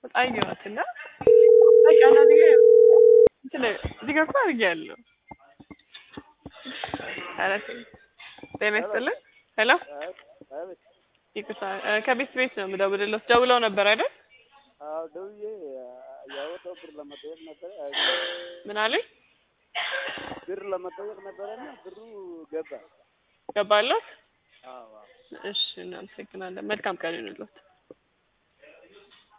አየኋት እና በቃ እና እዚህ ጋር እንትን እዚህ ጋር እኮ አድርጌያለሁ። ኧረ ተይ። ጤና ይስጥልን። ሄሎ አቤት። ይቅርታ እ ከቤት ቤት ነው የምደውልልዎት። ደውለው ነበር አይደል? አዎ ደውዬ ያወጣው ብር ለመጠየቅ ነበረ። ምን አሉኝ? ብር ለመጠየቅ ነበረና ብሩ ገባ። ገባለሁ። አዎ አዎ። እሺ እናመሰግናለን። መልካም ቀን ይሁንልዎት።